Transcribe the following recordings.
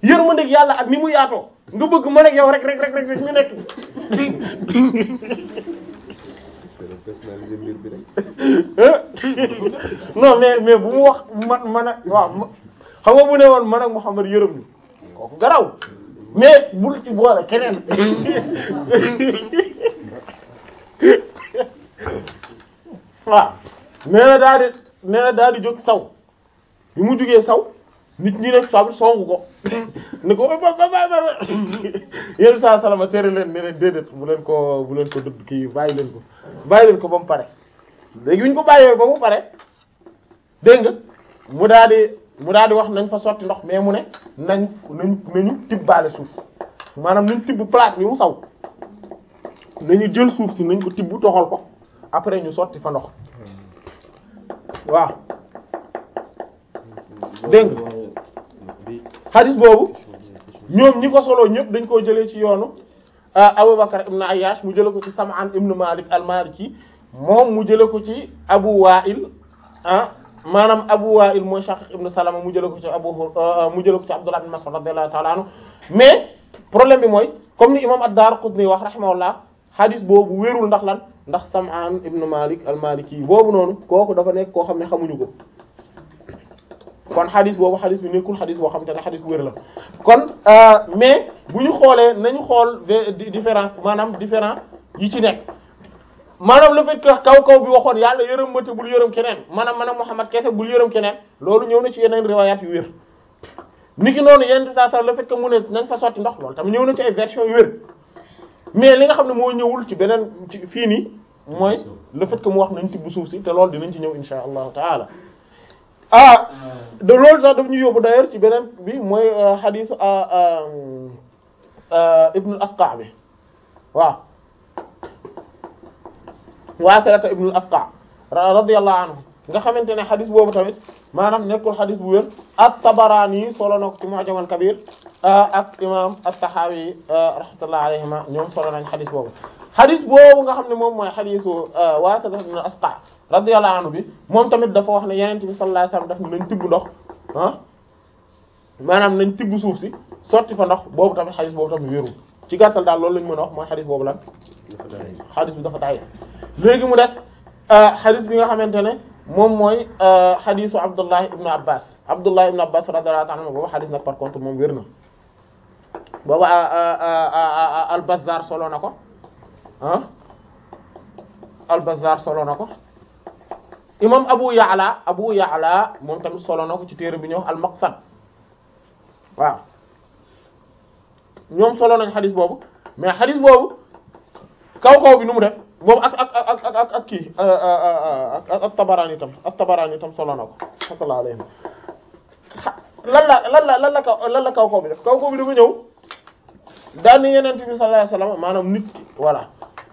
yërmandeeg yàlla ak ni mu yaatoo nga bëgg man ak yow rek rek rek rek rek ñu nekk personnaliser mbir bi rek non mais mais bu mu wax man man ak waaw ma- xam nga bu ne woon man ak Muhammad yërëm ni kooku garaw mais bul ci boole keneen waaw nee na daal di nee na daal di jóg saw bi mu jógee saw nit ñi ne sabu songu ko ni ko ba ba ba ba yéen saa salama tere leen ne leen déedéet bu leen ko bu leen ko dëdd kii bàyyi leen ko bàyyi leen ko ba mu pare léegi bu ñu ko bàyyee ba mu pare dégg nga mu daal di mu daal di wax nañ fa sotti ndox mais mu ne nañ nañ nañu tibbaale suuf maanaam nañ tibb place bi mu saw nañu jël suuf si nañ ko tibb toxal ko après ñu sotti fa ndox waaw dégg nga xadis boobu ñoom ñi ko soloo ñëpp dañ koo jëlee ci yoonu Abubakar ibn Ayyash mu jële ko ci Sam'an ibn Malik al-Maliki moom mu jële ko ci Abu Wa'il ah maanaam Abu Wa'il mooy Shaqiq ibn Salama mu jële ko ci Abu mu jële ko ci Abdullah ibn Mas'ud radiyallahu ta'ala anhu mais problème bi mooy comme ni imam ad-Darqutni wax rahimahullah xadis boobu wérul ndax lan ndax Sam'an ibn Malik al-Maliki boobu noonu kooku dafa nekk koo xam ne xamuñu ko kon xadis boobu xadis bi nekkul xadis boo xamante ne xadis bu wér la kon mais bu ñu xoolee nañu xool différence maanaam différence yi ci nekk maanaam le fait que kaw kaw bi waxoon yàlla yërëm ma te bul yërëm keneen maanaam maanaam Muhammad kese bul yërëm keneen loolu ñëw na ci yeneen riwayat yu wér niki noonu yenn saa saa le fait que mu ne nañ fa sotti ndox loolu tamit ñëw na ci ay version yu wér mais li nga xam ne moo ñëwul ci beneen ci fii nii mooy le fait que mu wax nañ tibb suuf si te loolu dinañ ci ñëw insha allahu taala ah de loolu sax daf ñu yóbbu d'ailleurs ci beneen bi mooy hadith ibn al-Asqa bi waaw Waasilata ibn al-Asqa radiyallahu anhu nga xamante ne hadith boobu tamit maanaam nekkul hadith bu wér at-Tabarani solo na ko ci Mu'jam al-Kabir ak imam at-Tahawi rahmatullahi alayhima ñoom solo nañ hadith boobu hadith boobu nga xam ne moom mooy hadithu Waasilata ibn al-Asqa radiyallahu anhu bi moom tamit dafa wax ne yenente bi sallallahu alayhi wasallam daf ne nañ tibb ndox ah maanaam nañ tibb suuf si sotti fa ndox boobu tamit xadis boobu tamit wérul ci gàttal daal loolu lañ mën a wax mooy xadis boobu lan xadis bi dafa taay léegi mu des xadis bi nga xamante ne moom mooy xadisu Abdullah ibn Abbas Abdullah ibn Abbas radiyallahu anhu boobu xadis nag par contre moom wér na boobu al-Bazzar solo na ko ah al-Bazzar solo na ko imam Abu Ya'la Abu Ya'la moom tamit solo na ko ci téere bi ñuy wax al-Maqsad waaw ñoom solo nañ xadis boobu mais xadis boobu kaw kaw bi nu mu def boobu ak ak ak ak ak ak kii ak ak Tabarani tam ak Tabarani tam solo na ko sallallahu alayhi lan la lan la lan la kaw lan la kaw kaw bi def kaw kaw bi dafa ñëw daal ni Yonent bi sallallahu alayhi wasallam maanaam nit ki voilà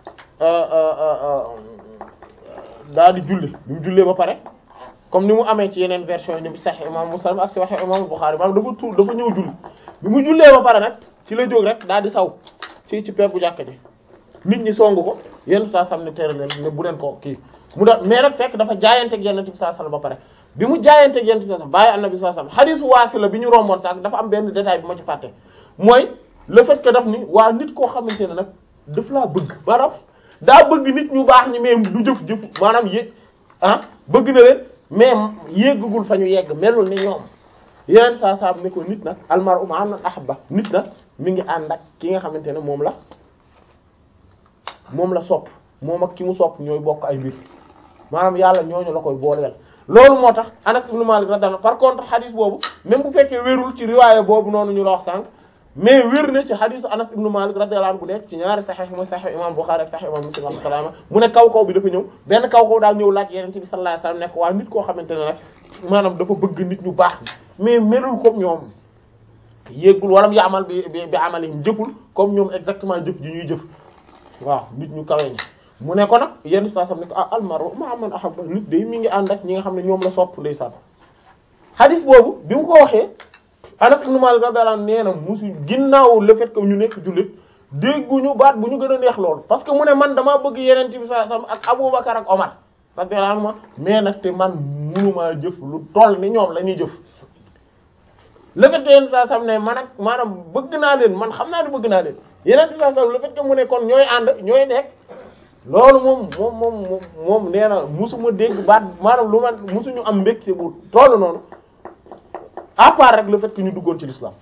daal di julli bi mu jullee ba pare comme ni mu amee ci yeneen version yi ni Sahih imam Muslim ak Sahih imam Bukhari maanaam dafa tuur dafa ñëw julli bi mu jullee ba pare nag ci la jóg rek daal di saw ci ci peggu jàkka ji nit ñi songu ko yenn saa sam ne tere leen ne bu leen ko kii mu da mais nag fekk dafa jaayanteeg Yonent bi sallallahu alayhi wasallam ba pare bi mu jaayanteeg Yonent bi sallallahu alayhi wasallam bàyyi Annabi sallallahu alayhi wasallam hadiisu Waasila bi ñu romboon sax dafa am benn détail bi ma ci fàtte mooy le fait que daf ni waa nit koo xamante ne nag daf laa bëgg maanaam daa bëgg nit ñu baax ñi mais du jëf jëf maanaam yéeg ah bëgg na leen mais yéggagul fa ñu yegg melul ni ñoom yeneen saa saa ne ko nit nag almaru ma'a man ahabba nit nag mi ngi ànd ak ki nga xamante ne moom la moom la sopp moom ak ki mu sopp ñooy bokk ay mbir maanaam yàlla ñooñu la koy booleel. loolu moo tax Anas ibn Malik radiyallahu par contre hadith boobu même bu fekkee wérul ci riwaaya boobu noonu ñu la wax sànq. mais wér na ci xadisu Anas ibn Malik radiyallahu anhu bu nekk ci ñaari saxiix mooy saxiix imam Bukhari ak saxiix imam Muslim rahmatullah mu ne kaw kaw bi dafa ñëw benn kaw kaw daal ñëw laaj Yonent bi sallallahu alayhi wasallam nekk waa nit koo xamante ne nag maanaam dafa bëgg nit ñu baax mais melul comme ñoom yéggul wala yaamal bi bi bi amalihim jëful comme ñoom exactement jëf ji ñuy jëf waaw nit ñu kawe ñi mu ne ko nag yenn saa sam ne ko ah almaru ma'a man ahabba nit day mi ngi ànd ak ñi nga xam ne ñoom la sopp ndeysaan xadis boobu bi mu ko waxee Anas ibn Malik radiyallahu anhu nee na musu ginnaaw le fait que ñu nekk jullit dégguñu baat bu ñu gën a neex loolu parce que mu ne man damaa bëgg yeneen bi sallallahu alayhi wasallam ak Abubakar ak Omar radiyallahu anhu mais nag te man mënumaa jëf lu toll ni ñoom la ñuy jëf le fait que yenn saa sam ne man ak maanaam bëgg naa leen man xam naa ne bëgg naa leen yeneen saa sam le fait que mu ne kon ñooy ànd ñooy nekk loolu moom moom moom moom nee na musuma dégg baat maanaam lu man musuñu am mbégte bu toll noonu à part rek le fait que ñu duggoon ci l'islam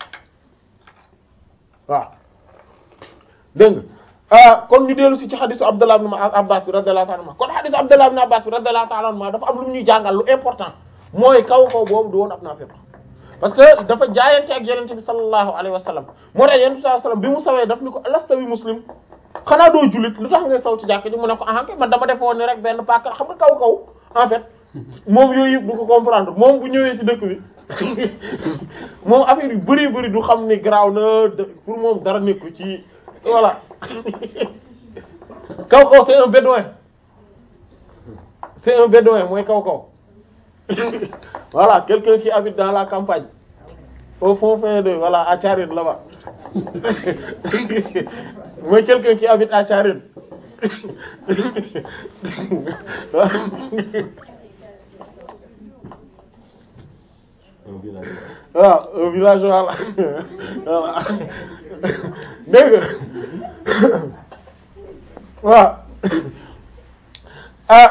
waaw dégg nga kon ñu dellu si ci xadisu Abdullah ibn Abbas bi radiyallahu ta'ala anhu kon xadisu Abdullah ibn Abbas bi radiyallahu ta'ala anhu dafa am lu ñuy jàngal lu important mooy kaw kaw boobu du woon ab naafiq parce que dafa jaayante ak yenente bi sallallahu alayhi wa sallam moo tax yenente bi sallallahu alayhi wa sallam bi mu sawee daf ni ko lasta bi muslim xanaa doo jullit lu tax ngay saw ci jàkk ji mu ne ko ah man dama defoon ni rek benn paaka xam nga kaw kaw en fait moom yooyu yëpp du ko comprendre moom bu ñëwee ci dëkk bi moom affaire yu bari bari du xam ni garaaw na pour moom dara nekku ci voilà kaw kaw c'est un bédouin c'est un bédouin mooy kaw kaw voilà quelqu'un qui habite dans la campagne au fond fin de voilà à Thiarène là-bas mooy quelqu'un qui habite à Thiarène waaw un village voilà voilà dégg nga waaw ah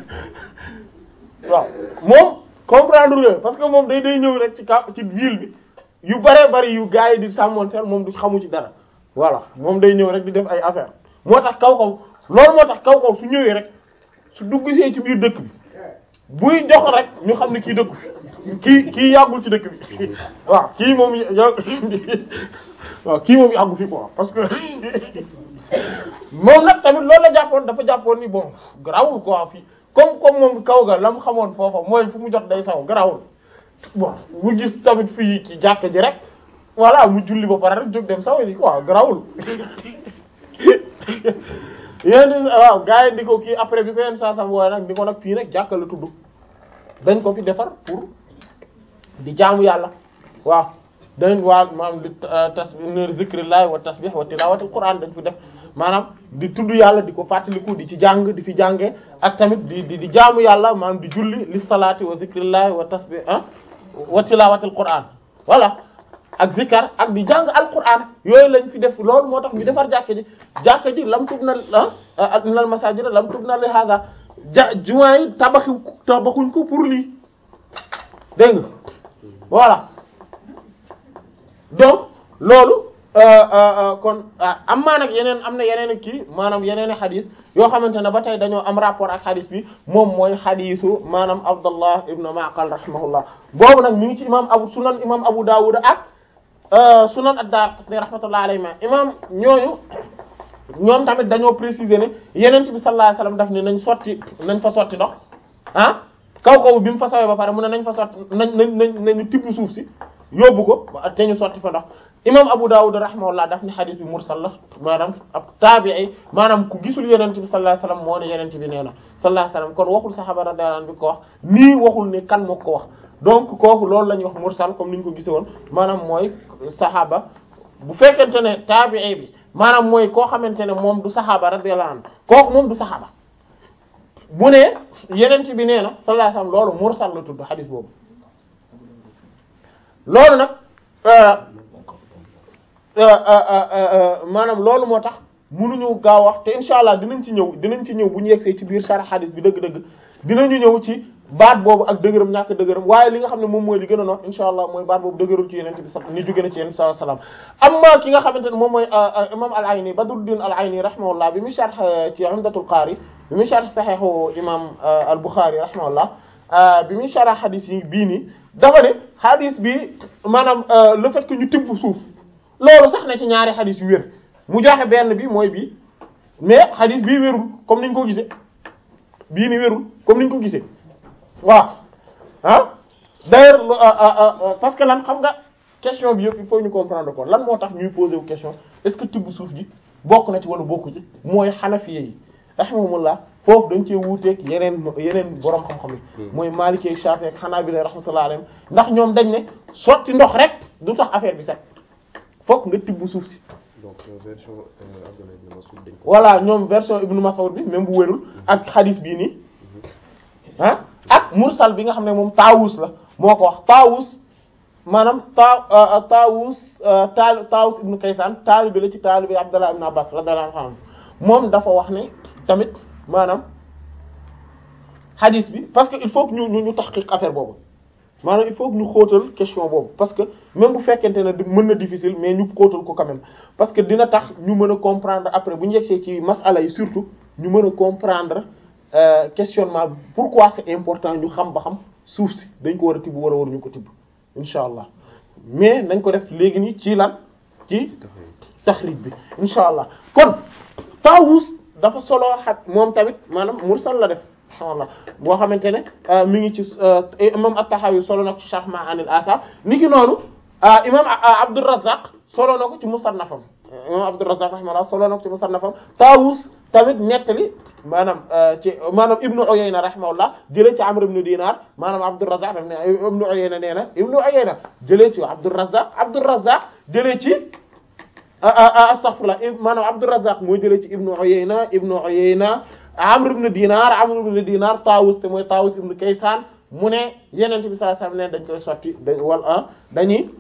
waaw moom comprendre nga parce que moom day day ñëw rek ci ka ci ville bi yu bare bari yu gars yi di sàmmonteel moom du xamu ci dara voilà moom day ñëw rek di def ay affaire moo tax kaw kaw loolu moo tax kaw kaw su ñëwee rek su duggsee ci biir dëkk bi buy jox rek ñu xam ne kii dëkku kii kii yàggul ci dëkk bi waaw kii moom yàgg waaw kii moom yàggu fi quoi parce que moom nag tamit loolu la jàppoon dafa jàppoon ni bon garawul quoi fii comme comme moom kaw ga la mu xamoon foofa mooy fu mu jot day saw garawul bon mu gis tamit fii ci jàkk ji rek voilà mu julli ba pare rek jóg dem saw yi quoi garawul yéen waaw gars yi di ko kii après bi ko yenn saa sam wooye nag di ko nag fii nag jàkka la tudd dañ ko fi defar pour di jaamu yàlla waaw dañ waa maanaam di tasbih zikrillah wa tasbih wa tilawatul quran dañ fi def maanaam di tudd yàlla di ko fàttaliku di ci jàng di fi jànge ak tamit di di di jaamu yàlla maanaam di julli li salaati wa zikrillah wa tasbih ah wa tilawatul quran voilà ak zikar ak di jàng alquran yooyu lañ fi def loolu moo tax ñu defar jàkka ji jàkka ji lam tub na ah nal masajid lam tub na li hada ja jumaa yi tabaxi tabaxuñ ko pour lii dégg nga voilà donc loolu kon am maa nag yeneen am na yeneen kii maanaam yeneen i xadis yoo xamante ne ba tey dañoo am rapport ak xadis bi moom mooy xadisu maanaam Abdallah ibn Ma'qal rahimahullah boobu nag mi ngi ci imam abu sunan imam Abu Dawud ak sunan ad-Daraqutni rahmatullah alayhi ma imam ñooñu ñoom tamit dañoo préciser ne yeneen bi sallallahu alayhi wasallam daf ne nañ sotti nañ fa sotti ndox ah kaw kaw bi mu fa sawee ba pare mu ne nañ fa sotti nañ nañ nañ nañu tibb suuf si yóbbu ko te ñu sotti fa ndox imam Abu Dawud rahimahullah daf ni xadis bi mursal la maanaam ab taabi'i maanaam ku gisul yeneen bi sallallahu alayhi wasallam moo ne yeneen bi nee na sallallahu alayhi wasallam kon waxul saxaaba radiyallahu anhu bi ko wax nii waxul ne kan moo ko wax donc kooku loolu la ñuy wax mursal comme ni ñu ko gisee woon maanaam mooy saxaaba bu fekkente ne taabi'i bi maanaam mooy koo xamante ne moom du saxaaba radiyallahu anhu kooku moom du saxaaba bu ne yeneen bi nee na sallallahu alayhi wasallam loolu mursal la tudd xadis boobu loolu nag maanaam loolu moo tax mënuñu gaaw wax te insha allah dinañ ci ñëw dinañ ci ñëw bu ñu yegsee ci biir sara xadis bi dëgg-dëgg dinañu ñëw ci baat boobu ak dëgëram ñàkk dëgëram waaye li nga xam ne moom mooy li gën a noot insha allah mooy baat boobu dëgërul ci yenente bi sa ni jóge na ci yenente sallallahu alayhi wasallam amma ki nga xamante ne moom mooy imam al-Ayni Badruddin al-Ayni rahimahullah bi mu sharh ci Umdatul Qari bi mu sharh sahihu imam al-Bukhari rahimahullah bi mu sharh xadis yi bii nii dafa ne xadis bi maanaam le fait que ñu tibb suuf loolu sax na ci ñaari xadis yu wér mu joxe benn bi mooy bii mais xadis bii wérul comme niñ ko gisee bii ni wérul comme niñ ko gisee waaw ah d'ailleurs parce que lan xam nga question bi yëpp il faut ñu comprendre ko lan moo tax ñuy poser wu question est-ce que tibb suuf ji bokk na ci wala bokku ci mooy xanafiye yi rahimahumullah foofu dañ cee wuuteeg yeneen yeneen borom xam-xam yi mooy Maliki Shafi ak Hanabila rahmatullah alayhim ndax ñoom dañ ne sotti ndox rek du tax affaire bi set fokk nga tibb suuf si donc version Abdullah ibn Mas'ud dañ ko voilà ñoom version Ibn Mas'ud bi même bu wérul ak hadith bii nii ah ak mursal bi nga xam ne moom Taawus la moo ko wax Taawus maanaam taa Taawus taal Taawus ibnu Kaysaan taalibe la ci taalibe Abdallah ibn Abbas radiyallahu anhu moom dafa wax ne tamit maanaam hadith bi parce que il faut que ñu ñu ñu taxqiq affaire boobu maanaam il faut que ñu xóotal question boobu parce que même bu fekkente ne mën na difficile mais ñu xóotal ko quand même parce que dina tax ñu mën a comprendre après bu ñu yegsee ci masala yi surtout ñu mën a comprendre euh, questionnement pourquoi c'est important ñu xam ba xam suuf si dañ ko war a tibb war a war ñu ko tibb insha allah mais nañ ko def léegi nii ci lan ci taxrij bi insha allah kon Taawus dafa solo xat moom tamit maanaam mursal la def alhamdulillah boo xamante ne mi ngi ci imam at-Tahawi solo na ko ci Sharh Ma'ani al-Athar niki noonu imam Abdurrazzaq solo na ko ci Musannafam imam Abdurrazzaq rahimahullah solo na ko ci Musannafam Taawus tamit nettali maanaam ci maanaam Ibnu Uyayna rahimahullah jëlee ci Amr ibn Dinar maanaam Abdurrazzaq daf ne Ibnu Uyayna nee na Ibnu Uyayna jëlee ci Abdurrazzaq Abdurrazzaq jëlee ci astaghfirullah maanaam Abdurrazzaq moo jëlee ci Ibnu Uyayna Ibnu Uyayna Amr ibn Dinar Amr ibn Dinar Taawus te mooy Taawus ibn Kaysan mu ne Yonent bi sallallahu alayhi wasallam ne dañ koy sotti da wala dañuy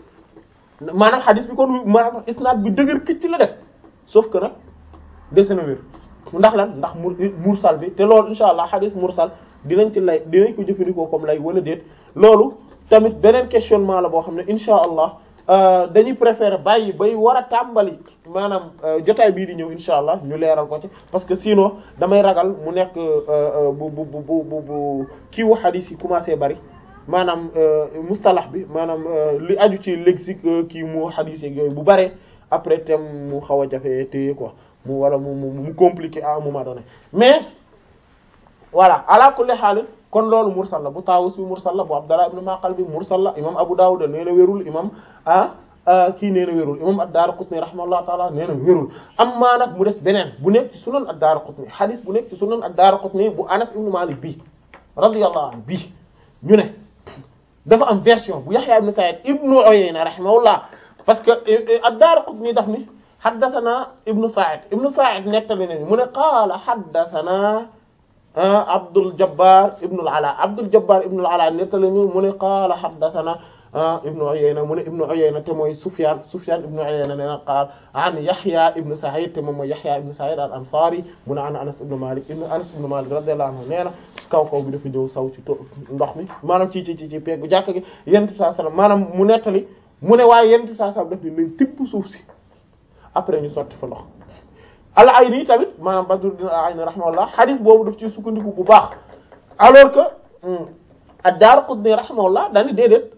maanaam xadis bi kon maanaam isnaad bi dëgër këcc la def sauf que nag dese na wér ndax lan ndax mur mursal bi te loolu insha allah xadis mursal dinañ ci lay dinañ ko jëfandikoo comme lay wala déet loolu tamit beneen questionnement la boo xam ne insha allah dañuy préférer bàyyi bay war a tàmbali maanaam jotaay bii di ñëw insha allah ñu leeral ko ci parce que sinon damay ragal mu nekk bu bu bu bu bu kii wu xadis yi commencé bari maanaam mustalax bi maanaam li aju ci lexique kii mu xadis yeeg yooyu bu bare après thème mu xaw a jafe téye quoi mu wala mu mu mu compliqué à un moment donné mais voilà ala kulli xaal kon loolu mursal la bu Taawus bi mursal la bu Abdallah ibn Maqal bi mursal la imam Abu Dawud nee na wérul imam ah kii nee na wérul imam ad-Daraqutni rahimahullahu taala nee na wérul amma nag mu des beneen bu nekk ci sunan ad-Daraqutni hadith bu nekk ci sunan ad-Daraqutni bu Anas ibn Malik bi radiyallahu anhu bi ñu ne dafa am version bu Yahya ibn Sa'id ibn Uyayna rahimahullah parce que ad-Daraqutni daf ni haddathana ibn Sa'id ibn Sa'id nettali nañu mu ne qaala haddathana Abdul Jabbar ibn al-Ala Abdul Jabbar ibn al-Ala nettali ñu mu ne qaala haddathana ibn Uyayna mu ne ibn Uyayna te mooy Sufyan Sufyan ibn Uyayna nee na qaal an Yahya ibn Sa'id te moom mooy Yahya ibn Sa'id al-Ansari mu ne an Anas ibn Malik ibn Anas ibn Malik radiyallahu anhu nee na kaw kaw bi dafa ñëw saw ci ndox mi maanaam ci ci ci ci peggu jàkk gi Yonent bi sallallahu alayhi wasallam maanaam mu nettali mu ne waaye Yonent bi sallallahu alayhi wasallam daf ni nañ tibb suuf si après ñu sotti fa ndox al-Ayni tamit maanaam Badruddin al-Ayni rahimahullah hadith boobu daf ci sukkandiku bu baax alors que ad-Daraqutni rahimahullah dañu déedéet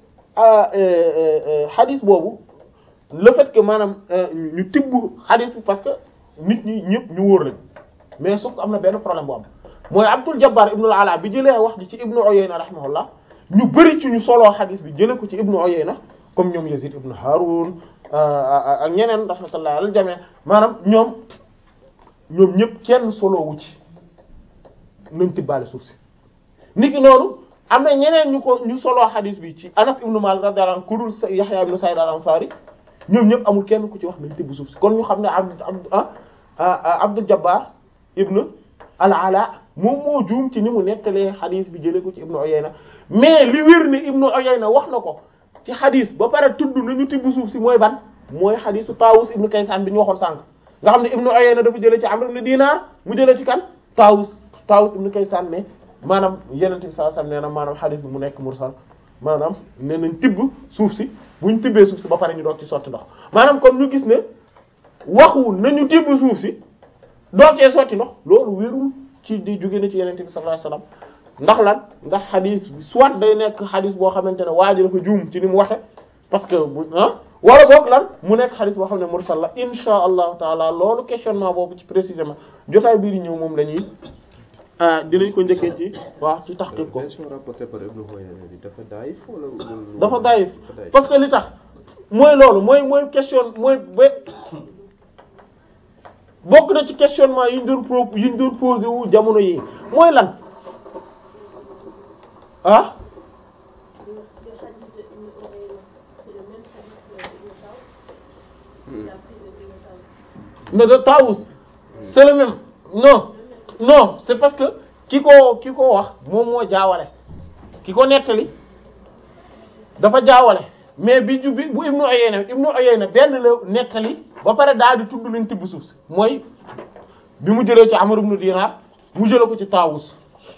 hadith boobu le fait que maanaam ñu tibb hadith bi parce que nit ñi ñëpp ñu wóor lañ mais sauf que am na benn problème bu am mooy Abdul Jabbar ibn al-Ala bi jëlee wax ji ci Ibnu Uyayna rahimahullah ñu bëri ci ñu soloo hadith bi jëlee ko ci Ibnu Uyayna comme ñoom Yazid ibn Harun ak ñeneen rahmatullah al jami' maanaam ñoom ñoom ñëpp kenn solo wu ci nañ tibbaale suuf si niki noonu am na ñeneen ñu ko ñu solo hadith bi ci Anas ibn Malik radiyallahu anhu kurul Yahya ibn Sa'id al-Ansari ñoom ñëpp amul kenn ku ci wax nañ tibb suuf si kon ñu xam ne Abd Abdul Jabbar ibn al-Ala moom moo juum ci ni mu nettalee hadith bi jëlee ko ci Ibn Uyayna mais li wér ne Ibn Uyayna wax na ko ci hadith ba pare tudd nañu tibb suuf si mooy ban mooy hadithu Tawus ibn Kaysan bi ñu waxoon sànq nga xam ne Ibn Uyayna dafa jëlee ci Amr ibn Dinar mu jëlee ci kan Tawus Tawus ibn Kaysan ne maanaam Yonent bi sallallahu alayhi wasallam nee na maanaam hadith bi mu nekk mursal maanaam nee nañ tibb suuf si buñ tibbee suuf si ba pare ñu doog ci sotti ndox maanaam kon ñu gis ne waxu nañu tibb suuf si doog cee sotti ndox loolu wérul ci di jóge na ci Yonent bi sallallahu alayhi wasallam ndax lan ndax xadis bi soit day nekk xadis boo xamante ne waa ji dafa juum ci ni mu waxe parce que bu ah wala boog lan mu nekk xadis boo xam ne mursal la insha allahu taala loolu questionnement boobu ci précisément jotaay bii di ñëw moom la ñuy dinañ ko njëkkee ci waaw ci tahqiq ko version rapportée par Ibn Uyayna bi dafa daayif wala dafa daayif parce que li tax mooy loolu mooy mooy question mooy ba bokk na ci questionnement yi ñu doon pro yi ñu doon posé wu jamono yi mooy lan ah mais de Taous c'est le même non non c'est parce que ki ko ki ko wax moom moo jaawale ki ko nettali dafa jaawale mais bi ju bi bu Ibnu Uyayna Ibnu Uyayna benn la nettali ba pare daal di tudd nañ tibb suuf si mooy bi mu jëlee ci Amr ibn Dinar mu jëlee ko ci Taawus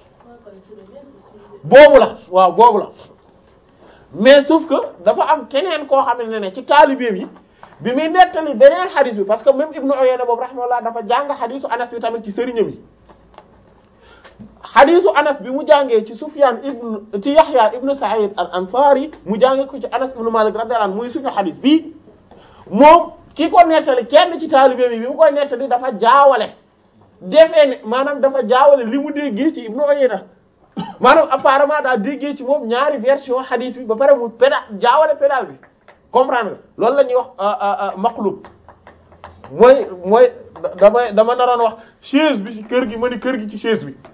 boobu la waaw boobu la mais sauf que dafa am keneen koo xam ne ne ci taalibeem yi bi muy nettali beneen xadis bi parce que même Ibnu Uyayna boobu rahimahullah dafa jàng xadisu Anas bi tamit ci sëriñam yi xadisu Anas bi mu jàngee ci Sufyan ibn ci Yahya ibn Sa'id al Ansari mu jàngee ko ci Anas ibn Malik radiyallahu anhu muy suñu xadis bii moom ki ko nettali kenn ci taalibeem yi bi mu koy nettali dafa jaawale defee ne maanaam dafa jaawale li mu déggee ci Ibnu Uyayna maanaam apparemment daa déggee ci moom ñaari version hadith bi ba pare mu pédal jaawale pédal bi comprendre nga loolu la ñuy wax maqlub mooy mooy damay dama naroon wax chaise bi ci kër gi ma ni kër gi ci chaise bi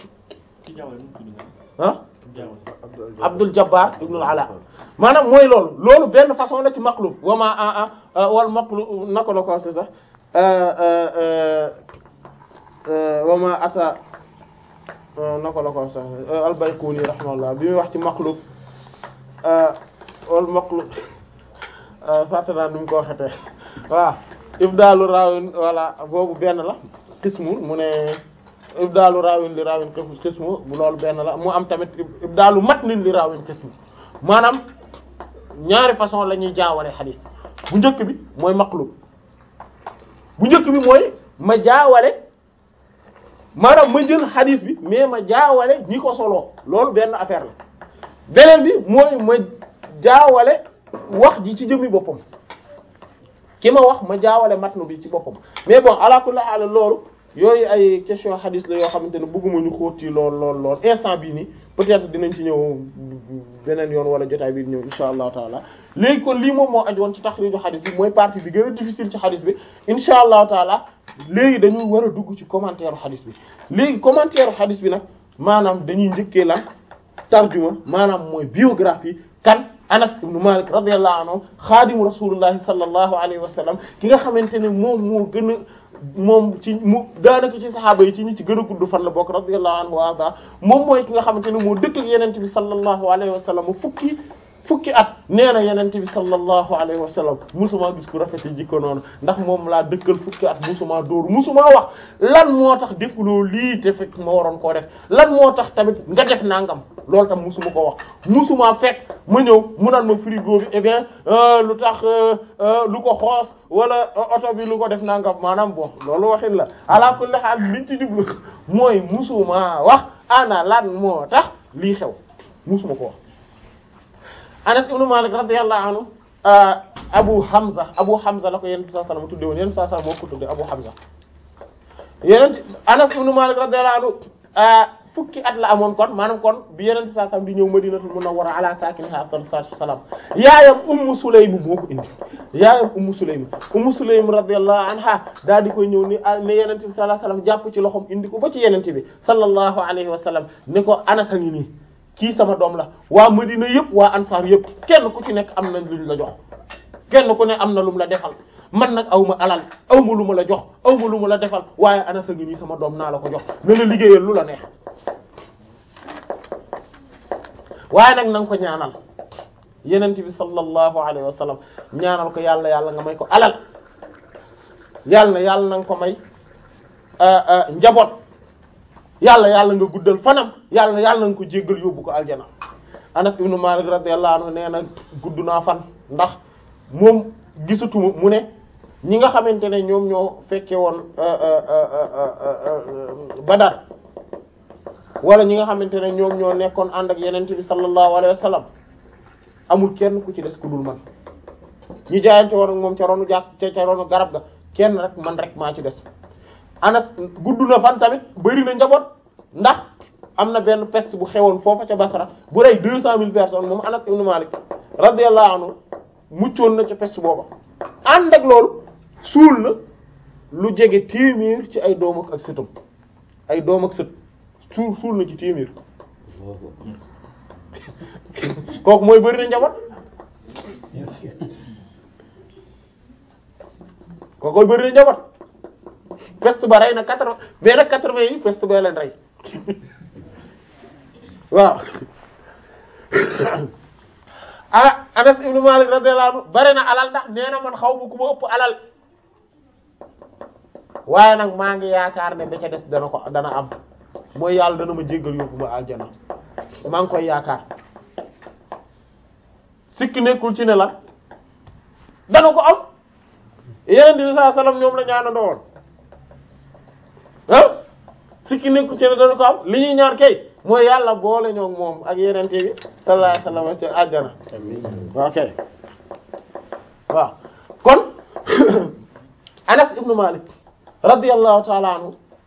ah Abdul Jabbar ibnul Ala maanaam mooy loolu loolu benn façon la ci maqlub wama a a wal maqlub nako la ko c'est ça wama ata nako la ko sax al-Bayquni rahimahullah bi muy wax ci maqlub wal maqlub fàtte naa nu mu ko waxatee waaw ibdaalu raawin voilà boobu benn la qismu mu ne ibdaalu raawin li raawin qismu bu loolu benn la mu am tamit ibdaalu matnin li raawin qismu maanaam ñaari façon la ñuy jaawale xadiis bu njëkk bi mooy maqlub bu njëkk bi mooy ma jaawale maanaam ma jël xadis bi mais ma jaawale ñi ko soloo loolu benn affaire la beneen bi mooy ma jaawale wax ji ci jëmmi boppam ki ma wax ma jaawale matnu bi ci boppam mais bon ala kulli haal loolu yooyu ay question xadis la yoo xamante ne bëgguma ñu xóot ci lool lool lool instant bii nii peut-être dinañ ci ñëw beneen yoon wala jotaay bi ñëw insha allahu taala léegi kon lii moom moo aju woon ci taxriiju xadis bi mooy partie bi gën a difficile ci xadis bi insha allahu taala léegi dañuy war a dugg ci commentaire xadis bi léegi commentaire xadis bi nag maanaam dañuy njëkkee lan tarjuma maanaam mooy biographie kan Anas ibn Malik radiyallahu anhu xaadimu rasulillahi sallallahu alayhi wa sallam ki nga xamante ne moom moo gën a moom ci mu daanaka ci saxaaba yi ci ñi ci gën a gudd fan la bokk radiyallahu anhu wa arda moom mooy ki nga xamante ne moo dëkk ak yenente bi sallallahu alayhi wa sallam fukki fukki at nee na yenente bi sallallahu alayhi wa sallam musuma gis ku rafet jikko noonu ndax moom laa dëkkal fukki at musuma dóor musuma wax lan moo tax defuloo lii te fekk ma waroon koo def lan moo tax tamit nga def nangam loolu tam musuma ko wax musuma fekk ma ñëw mu naan ma frigo bi eh bien lu tax lu ko xoos wala oto bi lu ko def nangam maanaam bon loolu waxin la ala kulli haal liñ ci jublu mooy musuma wax ana lan moo tax lii xew musuma ko wax Anas ibn Malik radiyallahu anhu Abu Hamza Abu Hamza la ko Yonent bi sallallahu alayhi wasallam tudde woon Yonent bi sallallahu alayhi wasallam moo ko tudde Abu Hamza Yonent Anas ibn Malik radiyallahu anhu fukki at la amoon kon maanaam kon bi Yonent bi sallallahu alayhi wasallam di ñëw Madinatul Munawwara ala sakiniha afdalu salaatu wassalaam yaayam Ummu Sulaym moo ko indi yaayam Ummu Sulaym Ummu Sulaym radiyallahu anha daal di koy ñëw ni ne Yonent bi sallallahu alayhi wasallam jàpp ci loxoom indi ko ba ci Yonent bi sallallahu alayhi wasallam ne ko Anas a ngi nii kii sama doom la waa Madina yëpp waa Ansaar yëpp kenn ku ci nekk am na luñ la jox kenn ku ne am na lum la defal man nag aw ma alal aw ma lu ma la jox aw ma lu ma la defal waaye Anas a ngi nii sama doom naa la ko jox na la liggéeyal lu la neex waaye nag na nga ko ñaanal yenent bi sallallahu alayhi wa sallam ñaanal ko yàlla yàlla nga may ko alal yàlla na yàlla na nga ko may njaboot yàlla yàlla nga guddal fanam yàlla yàlla nga ko jéggal yóbbu ko aljana Anas ibn Malik radiyallahu anhu nee na gudd naa fan ndax moom gisatuma mu ne ñi nga xamante ne ñoom ñoo fekke woon Badar wala ñi nga xamante ne ñoom ñoo nekkoon ànd ak yeneen bi sallallahu alayhi wa sallam amul kenn ku ci des ku dul man ñi jaayante woon ak moom ca ronu jàkk ca ca ronu garab ga kenn rek man rek maa ci des Anas gudd na fan tamit bari na njaboot ndax am na benn peste bu xewoon foofa ca Basra bu rey deux cent mille personnes moom Anas ibn Malik radiyallahu anhu muccoon na ca peste booba ànd ak loolu suul na lu jege téeméer ci ay doom ak sëtam ay doom ak sët suul suul na ci téeméer kooku mooy bari na njaboot kooku mooy bari na njaboot peste ba rey na quatre mais nag quatre-vingts yi peste ba leen rey waaw ah Anas ibn Malik radiyallahu anhu bari na alal ndax nee na man xaw ma ku ma ëpp alal waaye nag maa ngi yaakaar ne ba ca des dana ko dana am mooy yàlla dana ma jéggal yóbbu ma aljana maa ngi koy yaakaar sikk nekkul ci ne la dana ko am yeneen bi sallallahu alayhi wasallam ñoom la ñaanandoo woon ah sikki nekkul ci ne dana ko am li ñuy ñaan kay mooy yàlla boole ñoo moom ak yeneen bi sallallahu alayhi wasallam ci aljana ok waaw kon Anas ibnu Malik radiyallahu ta'ala anhu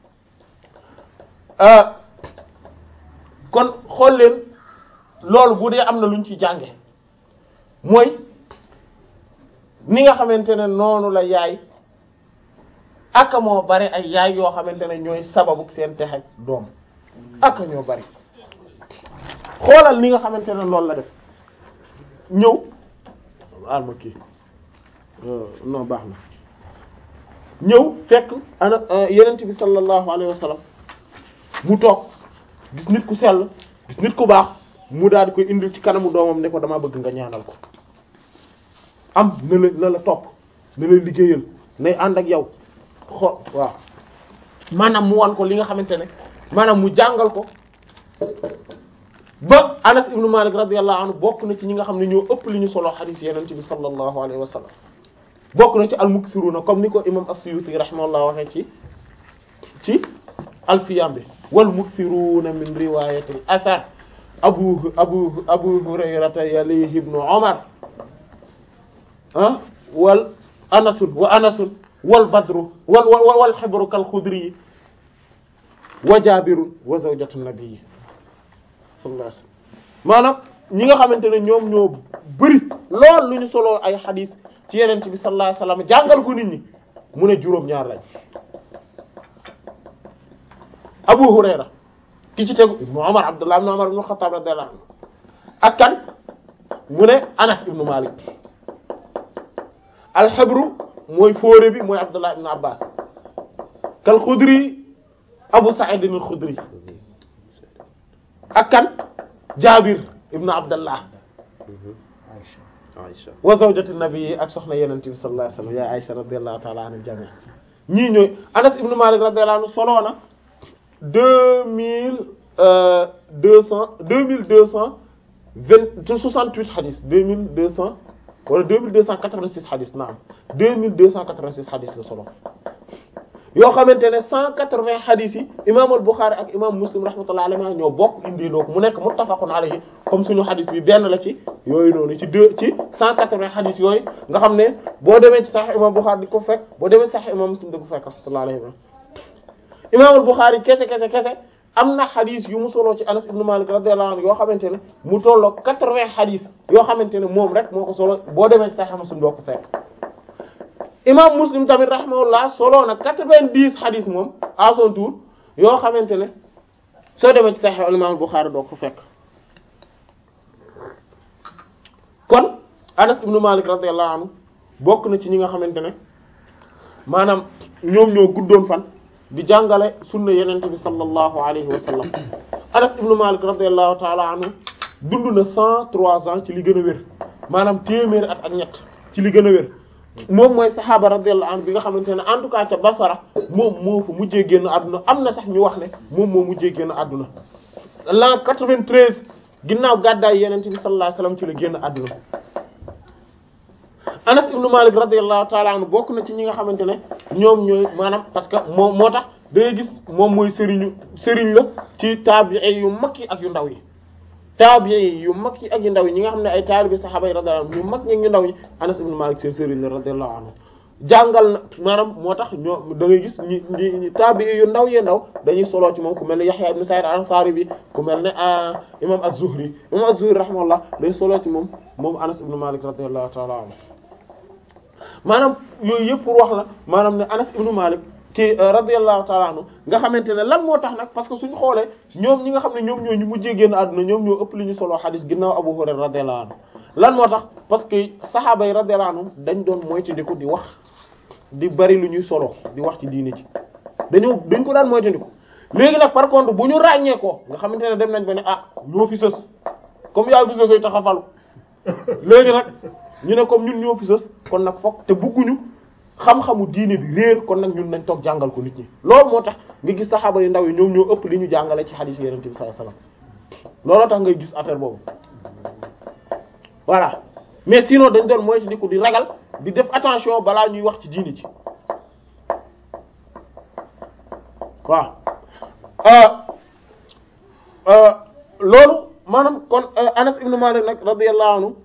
kon xool leen loolu bu dee am na luñ ci jànge mooy ni nga xamante ne noonu la yaay aka moo bari ay yaay yoo xamante ne ñooy sababu seen texe doom aka ñoo bari xoolal ni nga xamante ne loolu la def ñëw alma kii non baax na ñëw fekk ana yenent bi sallallahu alayhi wa sallam mu toog gis nit ku sell gis nit ku baax mu daal di koy indil ci kanamu doomam ne ko dama bëgg nga ñaanal ko am na la na la topp na la liggéeyal nay ànd ak yow xo waaw maanaam mu wan ko li nga xamante ne maanaam mu jàngal ko ba Anas ibnu Malik radiyallahu anhu bokk na ci ñi nga xam ne ñoo ëpp li ñu solo xadiis yeneen ci bi sallallahu alayhi wa sallam bokk na ci al-mukthiruna comme ni ko imam as-Suyuti rahimahullah waxee ci ci alfiyam bi wal mukthiruna min riwayati al-athar abu abu abu hurayrata yalihi ibnu umar ah wal anasun wa anasun wal badru wal wal wal xibru kal xudri wa jabirun wa zawjatu nabii sallallahu alayhi wasallam maanaam ñi nga xamante ne ñoom ñoo bëri lool lu ñu soloo ay xadiis ci yeneen bi sallallahu alayhi wasallam jàngal ko nit ñi mu ne juróom-ñaar lañ Abu Hurayra ki ci tegu ibnu Umar Abdullah ibnu Umar ibnu Xattaab radiyallahu anhu ak kan mu ne Anas ibnu Malik alxabru mooy fóore bi mooy Abdullah ibnu Abbas kal Xudri Abu Sa'id al-Xudri ak kan Jaabir ibnu Abdullah Aïcha wa zawjatu nabi ak soxna Yonent bi sallallahu alayhi wa sallam ya Aïcha radiyallahu ta'ala anha jami ñii ñooy Anas ibnu Malik radiyallahu anhu solo na deux mille deux cent deux mille deux cent vingt soixante-huit hadith deux mille deux cent wala deux mille deux cent quatre-vingt-six hadith naam deux mille deux cent quatre-vingt-six hadith la solo yoo xamante ne cent quatre-vingts hadith yi imaam al-Bukhari ak imaam Muslim rahmatullahi alayhi ñoo bokk indi loo ko mu nekk muttafaqun alayhi comme suñu hadith bi benn la ci yooyu noonu ci deux ci cent quatre-vingts hadith yooyu nga xam ne boo demee ci Sahih imaam Bukhari di ko fekk boo demee ci Sahih imaam Muslim di ko fekk rahmatullahi alayhi imaamul Bukhari kese kese kese am na xadis yu mu soloo ci Anas ibn Malik radiyallahu anhu yoo xamante ne mu tolloo quatre-vingts xadis yoo xamante ne moom rek moo ko solo boo demee ci Sahih Muslim doo ko fekk imam Muslim tamit rahimahullah soloo na quatre-vingt-dix xadis moom à son tour yoo xamante ne soo demee ci Sahih imaamul Bukhari doo ko fekk kon Anas ibn Malik radiyallahu anhu bokk na ci ñi nga xamante ne maanaam ñoom ñoo guddoon fan di jàngale sunna yenente bi sallallahu alayhi wa sallam Anas ibn Malik radiyallahu ta'ala anhu dund na cent trois ans ci li gën a wér maanaam téeméeri at ak ñett ci li gën a wér moom mooy saxaaba radiyallahu anhu bi nga xamante ne en tout cas ca Basra moom moo fa mujjee génn àdduna am na sax ñu wax ne moom moo mujjee génn àdduna l'an 93 ginnaaw gàddaay yenente bi sallallahu alayhi wa sallam ci la génn àdduna Anas ibn Malik radiyallahu ta'ala anhu bokk na ci ñi nga xamante ne ñoom ñooy maanaam parce que moom moo tax da ngay gis moom mooy sëriñu sëriñ la ci taabi'i yu mag yi ak yu ndaw yi taabi'i yu mag yi ak yu ndaw yi ñi nga xam ne ay taalibi saxaaba yi radiyallahu anhu yu mag ñi ñu ndaw ñi Anas ibn Malik seen sëriñ la radiyallahu anhu jàngal na maanaam moo tax ñoo da ngay gis ñi ñi taabi'i yu ndaw yi ndaw dañuy soloo ci moom ku mel ne Yahya ibn Sa'id al-Ansari bi ku mel ne imam az-Zuhri imam az-Zuhri rahimahullah day soloo ci moom moom Anas ibn Malik radiyallahu ta'ala anhu maanaam yooyu yëpp pour wax la maanaam ne Anas ibn Malik ki radiyallahu ta'ala anhu nga xamante ne lan moo tax nag parce que suñu xoolee ñoom ñi nga xam ne ñoom ñoo ñu mujjee génn àdduna ñoom ñoo ëpp li ñu solo xadis ginnaaw Abu Hurayra radiyallahu anhu lan moo tax parce que saxaaba yi radiyallahu anhu dañ doon moytandiku di wax di bari lu ñuy solo di wax ci diine ci dañoo dañ ko daan moytandiku léegi nag par contre bu ñu ràññee ko nga xamante ne dem nañ ba ne ah ñoo fi sës comme yaa fi sësoy tax a falu léegi nag ñu ne comme ñun ñoo fi sës kon nag fokk te bugguñu xam-xamu diine bi réer kon nag ñun nañ toog jàngal ko nit ñi loolu moo tax nga gis saxaaba yu ndaw yi ñoom ñoo ëpp li ñu jàngale ci hadith Yonent bi sallallahu alayhi wasallam looloo tax ngay gis affaire boobu voilà mais sinon dañ doon mooy ni ko di ragal di def attention balaa ñuy wax ci diine ci waaw loolu maanaam kon Anas ibn Malik nag radiyallahu anhu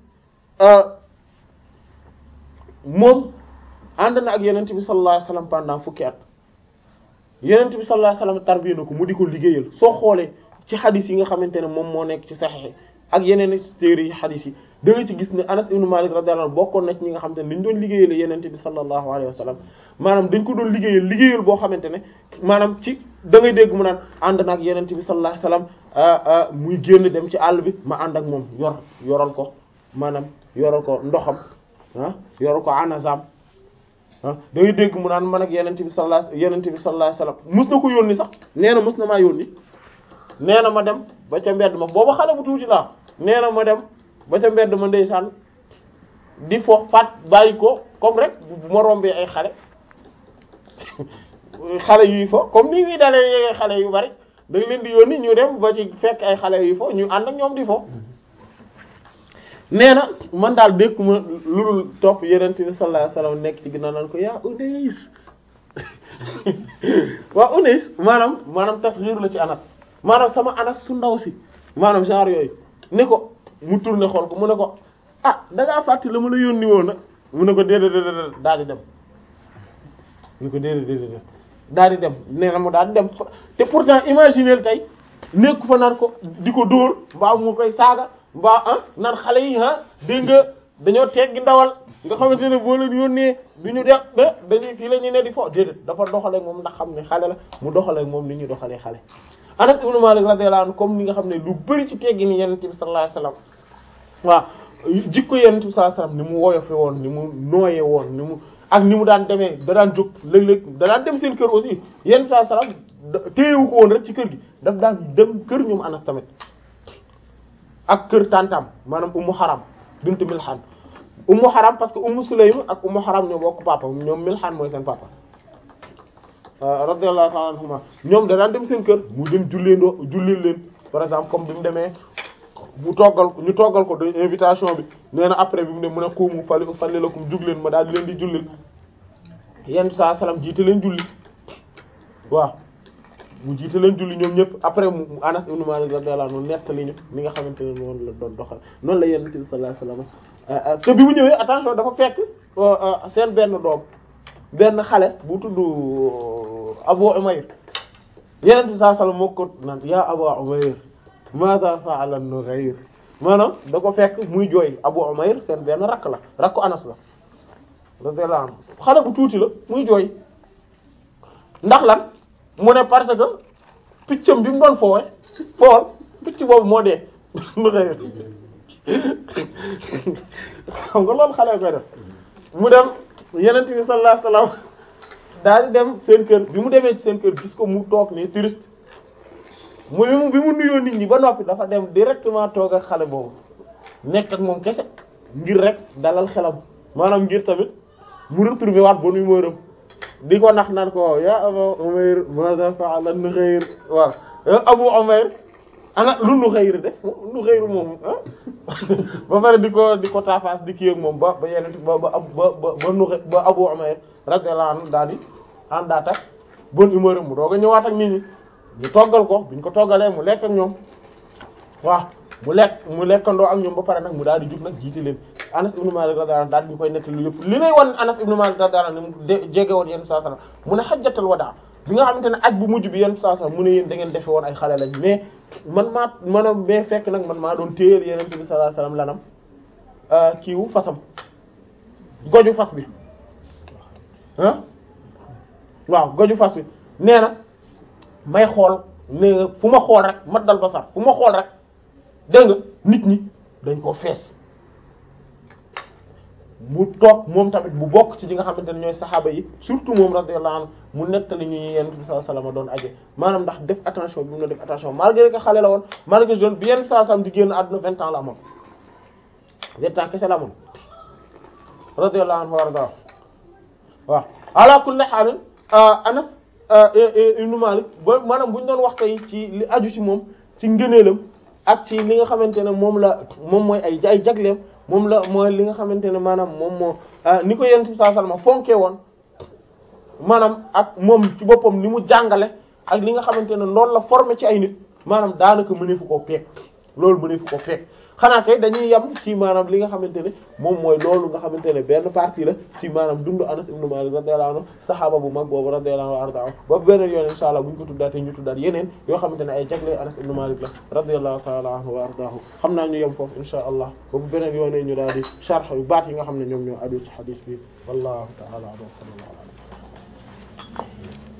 moom ànd na ak Yonent bi sallallahu alayhi wasallam pendant fukki at Yonent bi sallallahu alayhi wasallam tarbiya na ko mu di ko liggéeyal soo xoolee ci xadis yi nga xamante ne moom moo nekk ci Sahih ak yeneen téere yi xadis yi da nga ci gis ne Anas ibn Malik radiyallahu anhu bokkoon na ci ñi nga xamante ne dañ doon liggéeyal Yonent bi sallallahu alayhi wasallam maanaam dañ ko doon liggéeyal liggéeyal boo xamante ne maanaam ci da ngay dégg mu naan ànd na ak Yonent bi sallallahu alayhi wasallam muy génn dem ci àll bi ma ànd ak moom yor yoral ko maanaam yoral ko ndoxam ah yoral ko anazam ah da ngay dégg mu naan man ak Yonent bi sallallahu Yonent bi sallallahu alayhi wasallam mus na ko yónni sax nee na mus na maa yónni nee na ma dem ba ca mbedd ma booba xale bu tuuti laa nee na ma dem ba ca mbedd ma ndeysaan di fo faat bàyyi ko comme rek bu ma rombee ay xale xale yuy fo comme ni muy dalee yéegee xale yu bari da nga leen di yónni ñu dem ba ci fekk ay xale yuy fo ñu ànd ak ñoom di fo nee na man daal dékkuma lu dul topp Yonent bi sallallahu alayhi wasallam nekk ci ginnaaw naan ko yaa Unays waa Unays maanaam maanaam tasghir la ci Anas maanaam sama Anas su ndaw si maanaam genre yooyu ne ko mu tourné xool ko mu ne ko ah da ngaa fàtte la ma la yónni woon nag mu ne ko déedéet déedéet daal di dem mu ne ko déedéet déedéet daal di dem nee na mu daal di dem te pourtant imaginer tey nekku fa naan ko di ko dóor mbaa mu koy saaga mbaa ah naan xale yi ah dégg nga dañoo teggi ndawal nga xamante ne boo leen yónnee du ñu def ba dañuy fii la ñuy ne di fo déedéet dafa doxaleeg moom ndax xam ne xale la mu doxaleeg moom ni ñuy doxalee xale. Anas ibn Malik radiyallahu anhu comme ni nga xam ne lu bari ci teggi ni Yonent bi sallallahu alayhi wasallam waaw jikko Yonent bi sallallahu alayhi wasallam ni mu woyofe woon ni mu nooye woon ni mu ak ni mu daan demee da daan jóg léeg-léeg da daan dem seen kër aussi Yonent bi sallallahu alayhi wasallam téyewu ko woon rek ci kër gi daf daan dem kër ñoom Anas tamit ak kër tantam maanaam Ummu Haram bint Milhan Ummu Haram parce que Ummu Sulaym ak Ummu Haram ñoo bokk papa ñoom Milhan mooy seen papa radiyallahu ta'ala anhuma ñoom da daan dem seen kër mu dem julleendoo jullil leen par exemple comme bi mu demee bu toggal ñu toggal ko de invitation bi nee na après bi mu ne mu ne xuumu fali falli lakum jug leen ma daal di leen di jullil yenn saa salaam jiite leen julli waaw mu jiite leen julli ñoom ñëpp après mu Anas ibn Malik radiyallahu anhu nettali ñu ni nga xamante ne noonu la doon doxal noonu la Yonent bi sallallahu alayhi wasallam te bi mu ñëwee attention dafa fekk seen benn doom benn xale bu tudd Abu Umayr Yonent bi sallallahu alayhi wasallam moo ko naan yaa Abu Umayr maada fa'ala an-Nughayr maanaam da ko fekk muy jooy Abu Umayr seen benn rakk la rakku Anas la radiyallahu anhu xale bu tuuti la muy jooy ndax lan mu ne parce que piccam bi mu doon foowe fool picc boobu moo dee Nughayr xam nga loolu xale koy def mu dem Yonent bi sallallahu alayhi wasallam daal di dem seen kër bi mu demee ci seen kër gis ko mu toog ni touriste mu bi mu bi mu nuyoo nit ñi ba noppi dafa dem directement toog ak xale boobu nekk ak moom kese ngir rek dalal xelam maanaam ngir tamit mu retrouver waat ba nuy mooram di ko nax naan ko ya Abu Umayr maza fa'ala Nughayr waaw Abu Umayr ana lu Nughayr def Nughayr moom ba pare di ko di ko taafaas di kii ak moom ba ba yeneen ba ba ba ba Nughayr ba Abu Umayr radiyallahu anhu daal di àndaat ak bonne humeur mu doog a ñëwaat ak nit ñi ñu toggal ko biñ ko toggalee mu lekk ak ñoom waaw mu lekk mu lekkandoo ak ñoom ba pare nag mu daal di jug nag jiite leen Anas ibn Malik radiyallahu anhu daal di ñu koy nettali yëpp li lay wan Anas ibn Malik radiyallahu anhu mu jege woon yéen saa salaam mu ne xajjatal wadaa bi nga xamante ne aj bu mujj bi yéen saa salaam mu ne yéen da ngeen defe woon ay xale lañ mais man maa maanaam mais fekk nag man maa doon téyeel yonent bi sallallahu alayhi wasallam lanam kiiwu fasam goju fas bi ah waaw goju fas bi nee na may xool ne fu ma xool rek mat dal ba sax fu ma xool rek dégg nga nit ñi dañ ko fees mu toog moom tamit bu bokk ci ñi nga xamante ne ñooy saxaaba yi surtout moom radiyallahu anhu mu nettali ñu yenn bi sallallahu alayhi wasallam doon aje maanaam ndax def attention bi mu na def attention malgré que xale la woon malgré jeune bi yenn saa sam di génn àdduna vingt ans la amoon vingt ans kese la amoon radiyallahu anhu wa arda waaw ala kulli haal Anas ibn Malik ba maanaam bu ñu doon wax tey ci li aju ci moom ci ngëneelam ak ci li nga xamante ne moom la moom mooy ay ay jagleem moom la mooy li nga xamante ne maanaam moom moo ni ko yonent bi sallallahu alayhi wasallam fonkee woon maanaam ak moom ci boppam ni mu jàngale ak li nga xamante ne loolu la formé ci ay nit maanaam daanaka mëneefu koo peek loolu mëneefu koo peek xanaa kay dañuy yem ci maanaam li nga xamante ne moom mooy loolu nga xamante ne benn partie la ci maanaam dundu Anas ibn Malik radiyallahu anhu saxaaba bu mag boobu radiyallahu anhu arda ba beneen yoon insha Allah bu ñu ko tuddaatee ñu tuddaat yeneen yoo xamante ne ay jagle Anas ibn Malik la radiyallahu ta'ala anhu wa ardaahu xam naa ñu yem foofu insha Allah ba bu beneen yoonee ñu daal di sharh yu baat yi nga xam ne ñoom ñoo aju ci hadith bi wallahu ta'ala a'lam